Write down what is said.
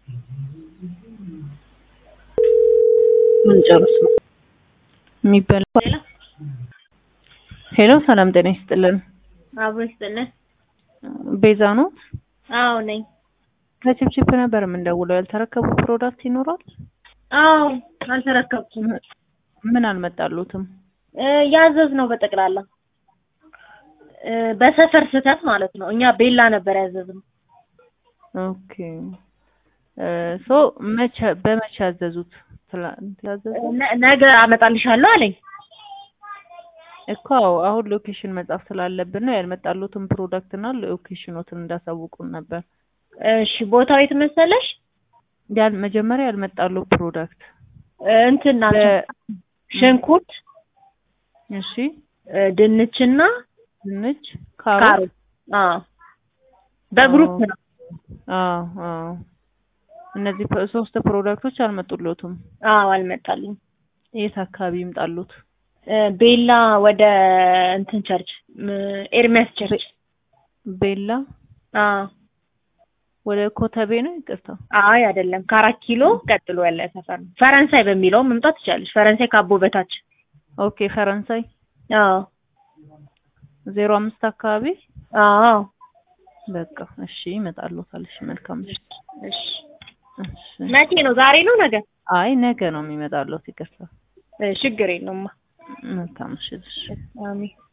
ምን ጨርስ ነው የሚበላ ሄሎ ሰላም ጤና ይስጥልን አብሮ ይስጥልን። ቤዛ ነው አዎ ነኝ። ከችፕችፕ ነበር የምንደውለው ያልተረከቡ ፕሮዳክት ይኖራል አዎ አልተረከብኩም። ምን አልመጣሉትም እ ያዘዝ ነው በጠቅላላ እ በሰፈር ስህተት ማለት ነው። እኛ ቤላ ነበር ያዘዝነው። ኦኬ እ ሶ መቼ በመቼ ያዘዙት ትላንት ያዘዙት ነ- ነገ አመጣልሻለሁ አለኝ። እኮ አዎ፣ አሁን ሎኬሽን መጻፍ ስላለብን ነው ያልመጣሉትን ፕሮዳክት እና ሎኬሽኖትን እንዳሳውቁን ነበር እሺ ቦታው የት መሰለሽ? ያል መጀመሪያ ያልመጣሉ ፕሮዳክት እ እንትን ናቸው ሽንኩርት፣ እሺ እ ድንችና ድንች ካሮት ካሮት። አዎ በግሩፕ አዎ። ነው። አዎ አዎ እነዚህ ፕ- ሶስት ፕሮዳክቶች አልመጡሎትም አዎ አልመጣልኝ። የት አካባቢ ይምጣሉት እ ቤላ ወደ እንትን ቸርች ም ኤርሚያስ ቸርች። ቤላ አዎ ወደ ኮተቤ ነው ይቅርታ አይ አይደለም፣ ከአራት ኪሎ ቀጥሎ ያለ ሰፈር ነው። ፈረንሳይ በሚለው መምጣት ትችላለች። ፈረንሳይ ካቦ በታች። ኦኬ ፈረንሳይ አዎ ዜሮ አምስት አካባቢ አዎ በቃ እሺ ይመጣሉታል እሺ መልካም እሺ እሺ። እሺ መቼ ነው? ዛሬ ነው ነገ? አይ ነገ ነው የሚመጣሉት ይቅርታ እ ችግር የለውም። መልካም እሺ እሺ አሜን